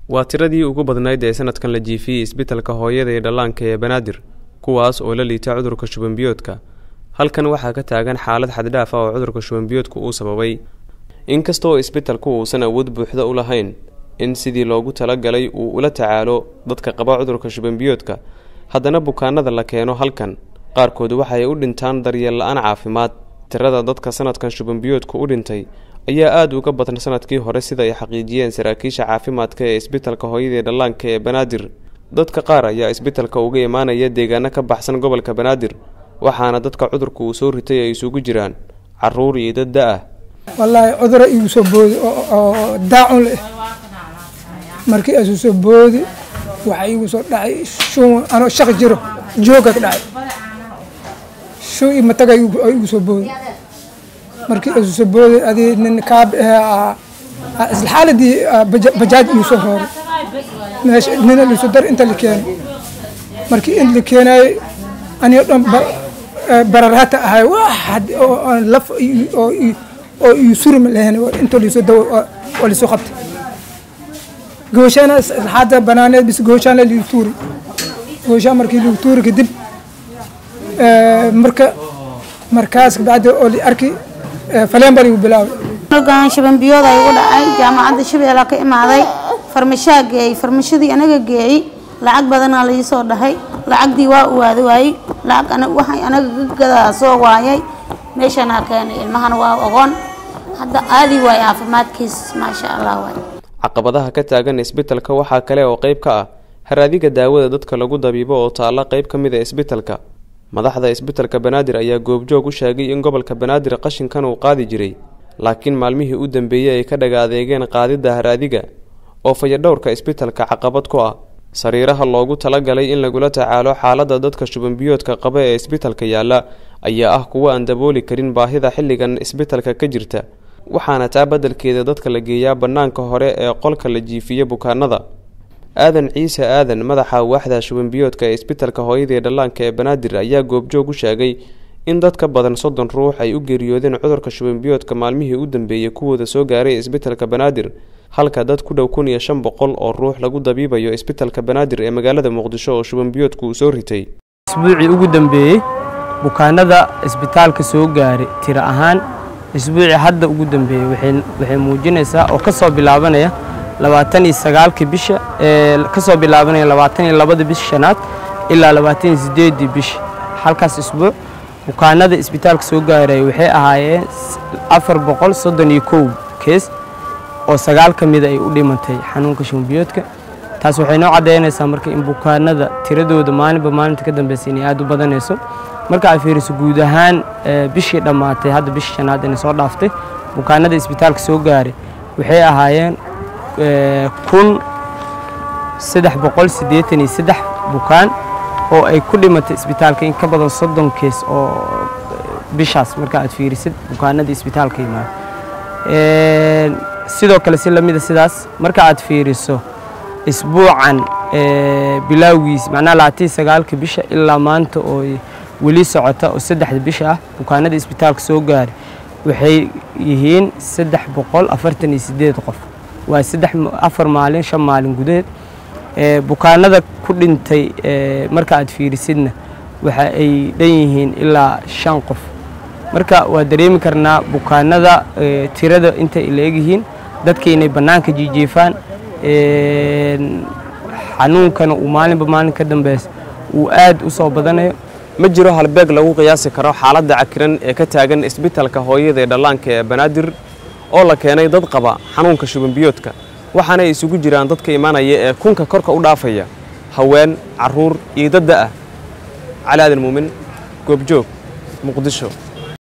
waa tiradii ugu badnayd ee sanadkan la jiifiyey isbitalka hooyada ee dhallaanka ee banaadir kuwaas oo la liita cudurka shubanbiyoodka halkan waxaa ka taagan xaalad xaddhaaf ah oo cudurka shubanbiyoodka uu sababay inkastaoo isbitalku uusan awood buuxda u lahayn in sidii loogu talagalay uu ula tacaalo dadka qaba cudurka shubanbiyoodka haddana bukaanada la keeno halkan qaarkood waxay u dhintaan daryeel la-aan caafimaad tirada dadka sanadkan shubanbiyoodka u dhintay ayaa aada uga badan sanadkii hore sida ay xaqiijiyeen saraakiisha caafimaadka ee isbitalka hooyada ee dhallaanka ee banaadir dadka qaar ayaa isbitalka uga imaanaya deegaano ka baxsan gobolka banaadir waxaana dadka cudurka uu soo ritay ay isugu jiraan caruur iyo dad da-ah wallaahi cuduro igu soo boodi oo daacun leh markii asu soo boodi waxaa igu soo dhacay shun anoo shaq jiro jooga ka dhacay shun iyo mataga igu soo boodi markii asu soo boodi adii nin kaab isla xaaladii bajaaj igu soo rooray meesha nina liiso dar inta la keenay markii in la keenayay aniga dhan bararaata ahay waxad oo laf oo oo iyo surma lahayn inta liiso dawo oo liiso qabtay gooshaana hadda banaaneed bis gooshaan la liigu tuuri gooshaan markii liigu tuuri kadib marka markaas bacdi oo li arki faleen baa liigu bilaabay ogaan shabanbiyooda igu dhacay jaamacadda shabeella ka imaaday farmashaa geeyey farmashadii anaga geeyey lacag badanaa lai soo dhahay lacagdii waa uwaada waayey lacag waxay anaga gagadaa soo waayay meeshanaa keenay ilmahana waa ogoon hadda aadi waay caafimaadkiis maasha allah waay caqabadaha ka taagan isbitalka waxaa kale oo qayb ka ah haraadiga daawada dadka lagu dabiibo oo taalla qayb ka mid a isbitalka madaxda isbitalka banaadir ayaa goobjoog u sheegay in gobolka banaadir qashinkan uu qaadi jiray laakiin maalmihii u dambeeyey ay ka dhaga adeegeen qaadidda haraadiga oo fayadhowrka isbitalka caqabad ku ah sariiraha loogu talagalay in lagula tacaalo xaaladda dadka shubanbiyoodka qaba ee isbitalka yaalla ayaa ah kuwo aan dabooli karin baahida xilligan isbitalka ka jirta waxaana taa beddelkeeda dadka la geeyaa bannaanka hore ee qolka la jiifiya bukaanada aadan ciise aadan madaxa waaxda shubanbiyoodka ee isbitalka hooyada ee dhallaanka ee banaadir ayaa goobjoog u sheegay in dad ka badan soddon ruux ay u geeriyoodeen cudurka shubanbiyoodka maalmihii u dambeeyey kuwooda soo gaaray isbitalka banaadir halka dad ku dhow kun iyo shan boqol oo ruux lagu dabiibayo isbitalka banaadir ee magaalada muqdisho oo shubanbiyoodku uu soo ritay isbuucii ugu dambeeyey bukaanada isbitaalka soo gaaray tiro ahaan isbuucii hadda ugu dambeeyey waxay muujinaysaa oo kasoo bilaabanaya labaatan iyo sagaalkii bisha kasoo bilaabanaya labaatan iyo labada bisha shanaad ilaa labaatan iyo sideedii bisha halkaas isbuuc bukaanada isbitaalka soo gaaraya waxay ahaayeen afar boqol soddon iyo kow kees oo sagaal ka mida ay u dhimantay xanuunka shubanbiyoodka taas waxay noo caddaynaysaa marka in bukaanada tiradooda maalinba maalinta ka dambeysa inay aada u badanayso marka ay fiiriso guud ahaan bishii dhammaatay hadda bishii shanaad inay soo dhaaftay bukaanada isbitaalka soo gaaray waxay ahaayeen kun saddex boqol siddeetan iyo saddex bukaan oo ay ku dhimatay isbitaalka in ka badan soddon kees oo bishaas marka aad fiirisid bukaanada isbitaalka yimaada sidoo kale si lamida sidaas marka aad fiiriso isbuucan bilaawgiis macnaha labaatan sagaalka bisha ilaa maanta oo weli socota oo saddexda bisha ah bukaanada isbitaalka soo gaaray waxay yihiin saddex boqol afartan iyo sideed qof waa saddex afar maalin shan maalin gudaheed bukaanada ku dhintay marka aad fiirisidna waxa ay dhan yihiin ilaa shan qof marka waa dareemi karnaa bukaanada tirada intay la egyihiin dadka inay bannaanka jiijiifaan xanuunkana uu maalinba maalin ka dambeys uu aad u soo badanayo ma jiro halbeeg lagu qiyaasi karo xaaladda cakiran ee ka taagan isbitalka hooyada ee dhallaanka ee banaadir oo la keenay dad qaba xanuunka shubanbiyoodka waxaana ay isugu jiraan dadka imaanaya ee kunka korka u dhaafaya haween carruur iyo dad da-ah cali aadan muumin goobjoog muqdisho